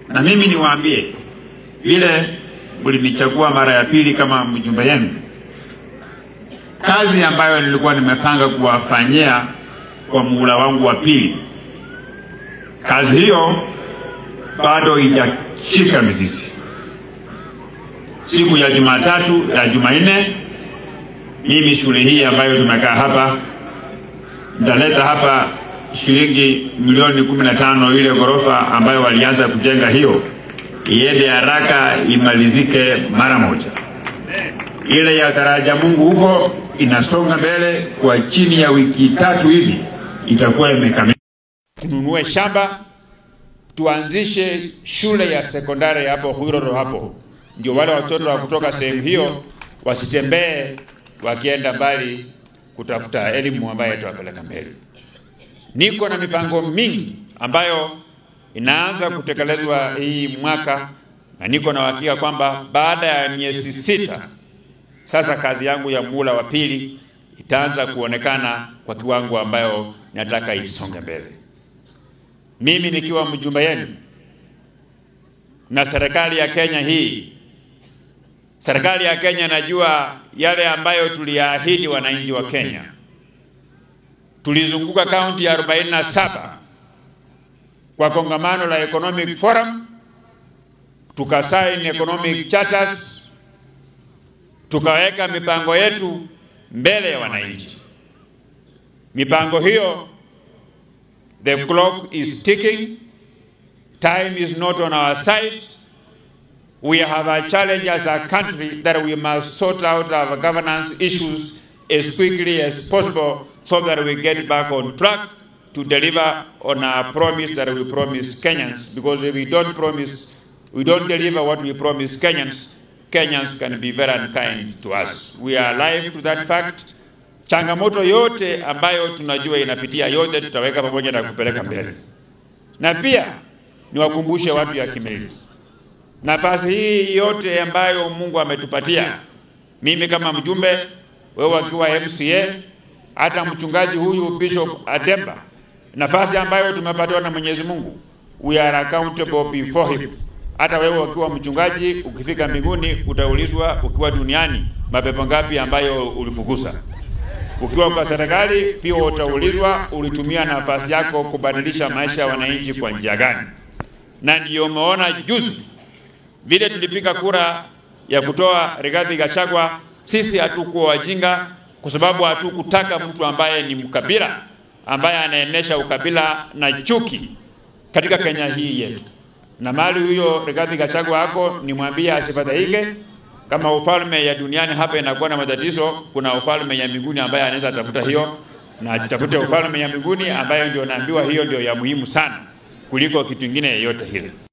Na mimi niwaambie, vile mlinichagua mara ya pili kama mjumbe yenu, kazi ambayo nilikuwa nimepanga kuwafanyia kwa muhula wangu wa pili, kazi hiyo bado haijashika mizizi. Siku ya Jumatatu ya Jumanne, mimi shule hii ambayo tumekaa hapa nitaleta hapa shilingi milioni kumi na tano ile ghorofa ambayo walianza kujenga hiyo iende haraka imalizike mara moja. Ile ya daraja Mungu huko inasonga mbele, kwa chini ya wiki tatu hivi itakuwa imekamilika. tununue shamba tuanzishe shule ya sekondari hapo Hwiroro hapo, ndio wale watoto wa kutoka sehemu hiyo wasitembee wakienda mbali kutafuta elimu ambayo itawapeleka mbele. Niko na mipango mingi ambayo inaanza kutekelezwa hii mwaka, na niko na uhakika kwamba baada ya miezi sita sasa kazi yangu ya muhula wa pili itaanza kuonekana kwa kiwango ambayo nataka isonge mbele. Mimi nikiwa mjumbe yenu na serikali ya Kenya hii, serikali ya Kenya najua yale ambayo tuliyaahidi wananchi wa Kenya. Tulizunguka kaunti ya 47 kwa kongamano la Economic Forum, tukasaini economic charters, tukaweka mipango yetu mbele ya wananchi. Mipango hiyo The clock is ticking. Time is not on our side. We have a challenge as a country that we must sort out our governance issues as quickly as possible so that we get back on track to deliver on our promise that we promised Kenyans. Because if we don't promise, we don't deliver what we promised Kenyans, Kenyans can be very unkind to us. We are alive to that fact. Changamoto yote ambayo tunajua inapitia yote tutaweka pamoja na kupeleka mbele, na pia niwakumbushe watu ya Kimilili, nafasi hii yote ambayo Mungu ametupatia, mimi kama mjumbe, wewe wakiwa MCA, hata mchungaji huyu Bishop Ademba, nafasi ambayo tumepatiwa na Mwenyezi Mungu, we are accountable before him. Hata wewe ukiwa mchungaji, ukifika mbinguni utaulizwa, ukiwa duniani mapepo ngapi ambayo ulifukuza ukiwa kwa serikali pia utaulizwa ulitumia nafasi yako kubadilisha maisha ya wananchi kwa njia gani. Na ndiyo umeona juzi vile tulipiga kura ya kutoa Rigathi Gachagua, sisi hatukuwa wajinga, kwa sababu hatukutaka mtu ambaye ni mkabila, ambaye anaenesha ukabila na chuki katika Kenya hii yetu. Na mali huyo Rigathi Gachagua ako nimwambie asifadhaike kama ufalme ya duniani hapa inakuwa na matatizo, kuna ufalme ya mbinguni ambaye anaweza tafuta hiyo, na atafute ufalme ya mbinguni ambayo ndio naambiwa hiyo ndio ya muhimu sana kuliko kitu kingine yoyote hile.